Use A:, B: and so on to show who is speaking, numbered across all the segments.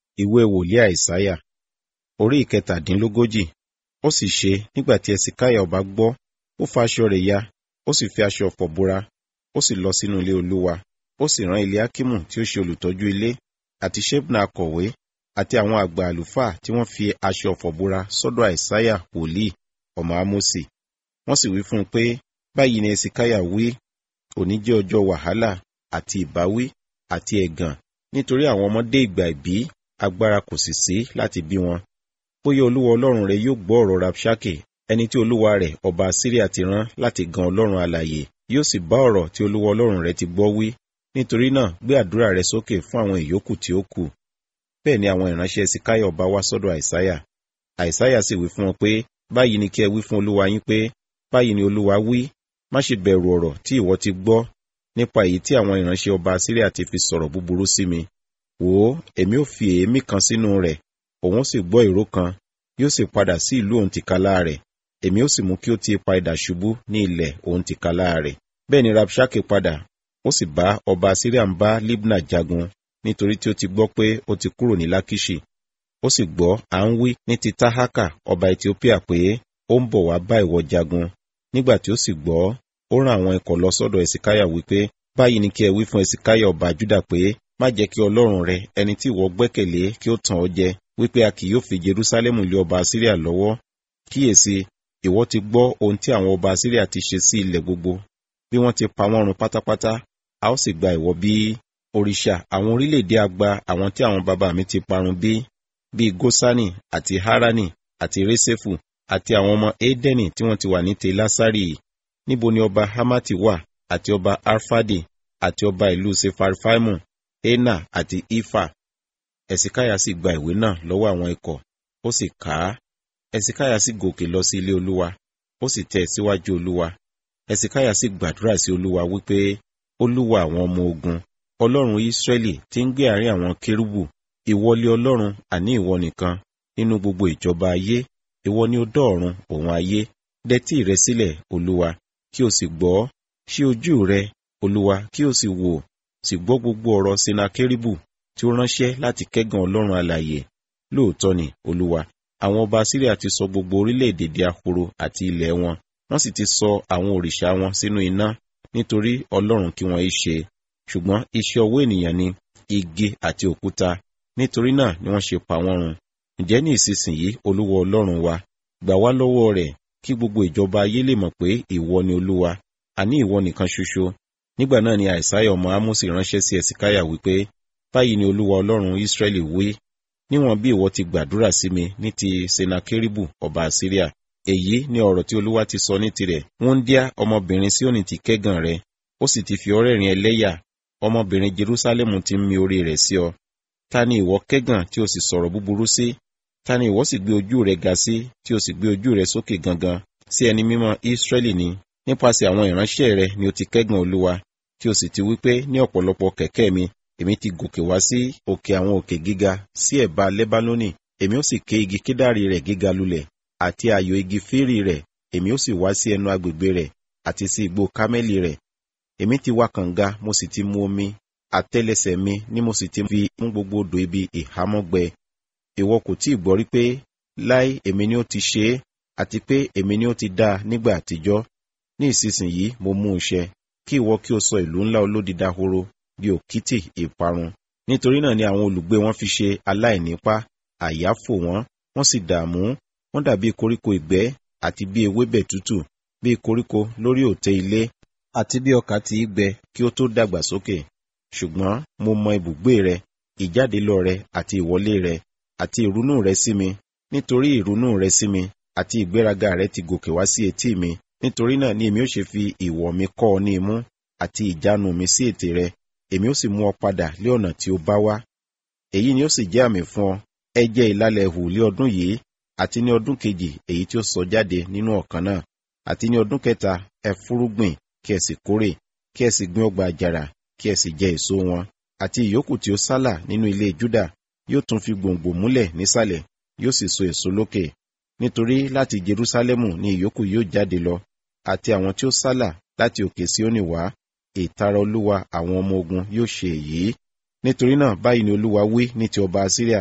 A: ìwé wòlíì àìsáyà orí ìkẹtàdínlógójì ó sì ṣe nígbà tí ẹsìkáyà ọba gbọ́ ó fa aṣọ rẹ̀ ya ó sì fi aṣọ ọ̀fọ̀ bora ó sì lọ sínú ilé olúwa ó sì rán eliakimu tí ó ṣe olùtọ́jú ilé àti shebna akọ̀wé àti àwọn àgbà àlùfáà tí wọ́n fi aṣọ ọ̀fọ̀ bora sọ́dọ̀ àìsáyà wòlíì ọmọ ámósì wọ́n sì wí fún un pé báyìí ni ẹsìkáyà wí òní jẹ́ ọjọ́ wàhálà àti ìbáwí àti ẹ̀gàn nítorí àwọn ọmọdé ìgbà ìbí agbára kò sì sí láti bí wọn bóyá olúwa ọlọ́run rẹ yóò gbọ́ ọ̀rọ̀ rabshake ẹni tí olúwa rẹ̀ ọba syria ti rán láti gan ọlọ́run alàyè yóò sì bá ọ̀rọ̀ tí olúwa ọlọ́run rẹ ti gbọ́ wí nítorí náà gbé àdúrà rẹ sókè fún àwọn ìyókù tí ó kù bẹ́ẹ̀ ni àwọn ìránṣẹ́ sikáyà ọba wá sọ́dọ̀ àìsáyà àìsáyà sì wí fún wọn pé báyìí ni kí ẹ wí fún olúwa yín pé báyìí ni olúwa wí má ṣe bẹ̀rù ọ̀rọ̀ tí ìwọ ti gbọ́ nípa èyí tí àwọn ìránṣẹ́ ọba syria ti fi sọ̀rọ̀ búburú sí mi wò ó èmi ò fi èémí kan sínú rẹ̀ òun sì gbọ́ ìró kan yóò sì padà sí ìlú òun tìkálá rẹ̀ èmi ó sì mú kí ó ti ipa idà ṣubú ní ilẹ̀ òun tìkálá rẹ̀ bẹ́ẹ̀ ni rabshake padà ó sì bá ọba syria ń bá libna jagun nítorí tí ó ti gbọ́ pé ó ti kúrò ní lákìṣì ó sì gbọ́ à ń wí ní ti tahaka ọba ethiopia pé ó ń bọ̀ wá bá ìwọ jagun nígbà tí ó sì gbọ́ ó rán àwọn ikọ̀ lọ sọ́dọ̀ ẹ̀sìkáyà wípé báyìí ni kí ẹ wí fún ẹ̀sìkáyà ọba júdà pé má jẹ́ kí ọlọ́run rẹ ẹni tí ìwọ gbẹ́kẹ̀lé kí ó tàn ọ́ jẹ wípé a kì yóò fi jerúsálẹ́mù lé ọba síríà lọ́wọ́ kíyèsí ìwọ ti gbọ́ ohun tí àwọn ọba síríà ti ṣe sí ilẹ̀ gbogbo bí wọ́n ti pa wọ́n run pátápátá a ó sì gba ìwọ bí òrìṣà àwọn orílẹ̀-èdè agba àwọn tí àwọn bàbá mi ti parun bí bíi gosani àti harani àti resefu àti àwọn ọmọ edeni tí wọ́n ti wà ní telasari níbo ni ọba hamati wà àti ọba arfadi àti ọba ìlú sefarfaimu ena àti ifa ẹ̀sìkáyà sì gba ìwé náà lọ́wọ́ àwọn ikọ̀ ó sì kà á ẹ̀sìkáyà sì gòkè lọ sí ilé olúwa ó sì tẹ̀ síwájú olúwa ẹ̀sìkáyà sì gbàdúrà sí olúwa wípé olúwa àwọn ọmọ ogun ọlọ́run ísírẹ́lì tí ń gbé àárín àwọn kérúbù ìwọlé ọlọ́run àní ìwọ nìkan nínú gbogbo ìjọba ayé ìwọ ni ó dọ́ ọ̀run òun ayé dẹ́tí rẹ sílẹ̀ olúwa kí o sì gbọ́ ṣí ojú rẹ olúwa kí o sì wò sì gbọ́ gbogbo ọ̀rọ̀ sinakéribù tí ó ránṣẹ́ láti kẹ́gàn ọlọ́run alàyè lóòótọ́ ni olúwa àwọn ọba síríà ti sọ gbogbo orílẹ̀-èdè di ahoro àti ilẹ̀ wọn wọ́n sì ti sọ àwọn òrìṣà wọn sínú iná nítorí ọlọ́run kí wọ́n í ṣe ṣùgbọ́n iṣẹ́ ọwọ́ ènìyàn ni igi àti òkúta nítorí náà ni wọ́n ṣe pa wọ́n run ǹjẹ́ ní ìsinsìnyí olúwa ọlọ́run wa gbà wá lọ́wọ́ rẹ̀ kí gbogbo ìjọba ayé lè mọ̀ pé ìwọ ni olúwa àní ìwọ nìkan ṣoṣo nígbà náà ni àìsáyà ọmọ ámósì ránṣẹ́ sí ẹ̀sìkáyà wípé báyìí ni olúwa ọlọ́run ísírẹ́lì wí níwọ̀n bí ìwọ ti gbàdúrà sí mi ní ti senakeribu ọba àsíríà èyí ni ọ̀rọ̀ tí olúwa ti sọ ní tirẹ̀ wúndíá ọmọbìnrin síónì ti kẹ́gàn rẹ ó sì ti fi ọrẹ́ rìn ẹlẹ́yà ọmọbìnrin jerúsálẹ́mù ti ń mi orí rẹ̀ sí ọ ta ni ìwọ kẹ́gàn tí o sì sọ̀rọ̀ búburú sí ta ni ìwọ sì gbé ojú rẹ ga sí tí o sì gbé ojú rẹ sókè gangan sí ẹni mímọ́ ísírẹ́lì ni nípasẹ̀ àwọn ìránṣẹ́ rẹ ni o ti kẹ́gàn olúwa tí o sì ti wí pé ní ọ̀pọ̀lọpọ̀ kẹ̀kẹ́ mi èmi ti gòkè wá sí òkè àwọn òkè gíga sí ẹ̀bá lẹ́bánónì èmi ó sì ké igi kédàrí rẹ̀ gíga lulẹ̀ àti ayò igi fírì rẹ̀ èmi ó sì wá sí ẹnu agbègbè rẹ̀ àti sí igbó kámẹ́lì rẹ̀ èmi ti wá kànga mo sì ti mu omi àtẹ́lẹsẹ̀ mi ni mo sì ti fi mú gbogbo odò ibi ìhámọ́gbẹ ìwọ kò tí ì gbọ́ rí pé láì èmi ni ó ti ṣe é àti pé èmi ni ó ti dá a nígbà àtijọ́ ní ìsinsìnyí mo mú un ṣẹ kí ìwọ kí o sọ ìlú ńlá olódi dahoro bí òkìtì ìparun nítorí náà ni àwọn olùgbé wọn fi ṣe aláìnípa àyà fò wọn wọn sì dààmú wọn dàbí koríko ìgbẹ́ àti bí ewébẹ̀ tútù bí koríko lórí òtẹ́ ilé àti bí ọkà tí í gbẹ kí ó tó dàgbà sókè ṣùgbọ́n mo mọ ibùgbé rẹ ìjáde lọ rẹ àti ìwọlé rẹ àti ìrunú rẹ sí mi nítorí ìrunú rẹ sí mi àti ìgbéraga rẹ ti gòkè wá sí etí mi nítorí náà ni èmi ó ṣe fi ìwọ̀ mi kọ́ ọ ní imú àti ìjánu mi sí ètè rẹ èmi ó sì mú ọ padà lé ọ̀nà tí ó bá wá èyí ni ó sì jẹ́ àmì fún ọ ẹ jẹ́ ìlàlẹ̀ hù lé ọdún yìí àti ní ọdún kejì èyí tí ó sọ jáde nínú ọ̀kan náà àti ní ọdún kẹta ẹ fúrúgbìn kí ẹ sì kórè kí ẹ sì gbin ọgbà àjàrà kí ẹ sì jẹ èso wọn àti ìyókù tí ó sálà nínú ilé júdà yóò tún fi gbòǹgbò múlẹ̀ nísàlẹ̀ yóò sì so èso lókè nítorí láti jerúsálẹ́mù ni ìyókù yóò jáde lọ àti àwọn tí ó sálà láti òkè síónì wá ìtara olúwa àwọn ọmọ ogun yóò ṣe èyí nítorí náà báyìí ni olúwa wí ní ti ọba assyria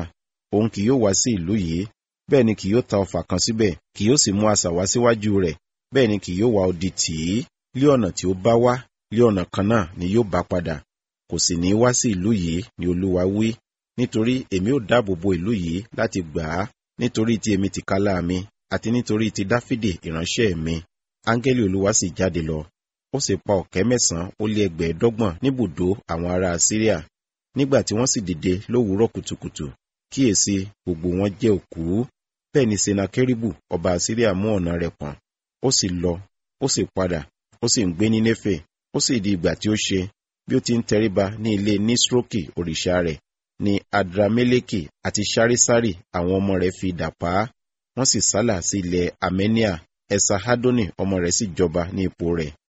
A: òun kì yóò wá sí ìlú yìí bẹ́ẹ̀ ni kì yóò ta ọfà kan síbẹ̀ kì yóò sì mú asà wá síwájú rẹ̀ bẹ́ẹ̀ ni kì yóò wá odi tì í lé ọ̀nà tí ó bá wá lé ọ̀nà kan náà ni yóò bá padà kò sì ní wá sí ìlú yìí ni olúwa wí nítorí èmi ò dáàbò bo ìlú yìí láti gbà á nítorí tí èmi ti kálá mi àti nítorí ti dáfídì ìránṣẹ́ mi áńgẹ́lì olúwa sì jáde lọ ó sì pa ọ̀kẹ́ mẹ́sàn-án ó lé ẹgbẹ̀ẹ́dọ́gbọ̀n níbùdó àwọn ará síríà nígbà tí wọ́n sì dìde lówùúrọ̀ kùtùkùtù kíyèsí gbogbo wọn jẹ́ òkú bẹ́ẹ̀ ni senakeribu ọba síríà mú ọ̀nà rẹ̀ pọ̀n ó sì lọ ó sì padà ó sì ń gbé ní néfè ó sì di ìgbà tí ó ṣe bí ó ti ń tẹríba ní ilé nísrókì òrìṣà rẹ̀ ni adrameleki àti sarisari àwọn ọmọ rẹ̀ fi idà pa á wọ́n sì sálà sí ilẹ̀ amenia ẹsahadoni ọmọ rẹ̀ sì jọba ní ipò rẹ̀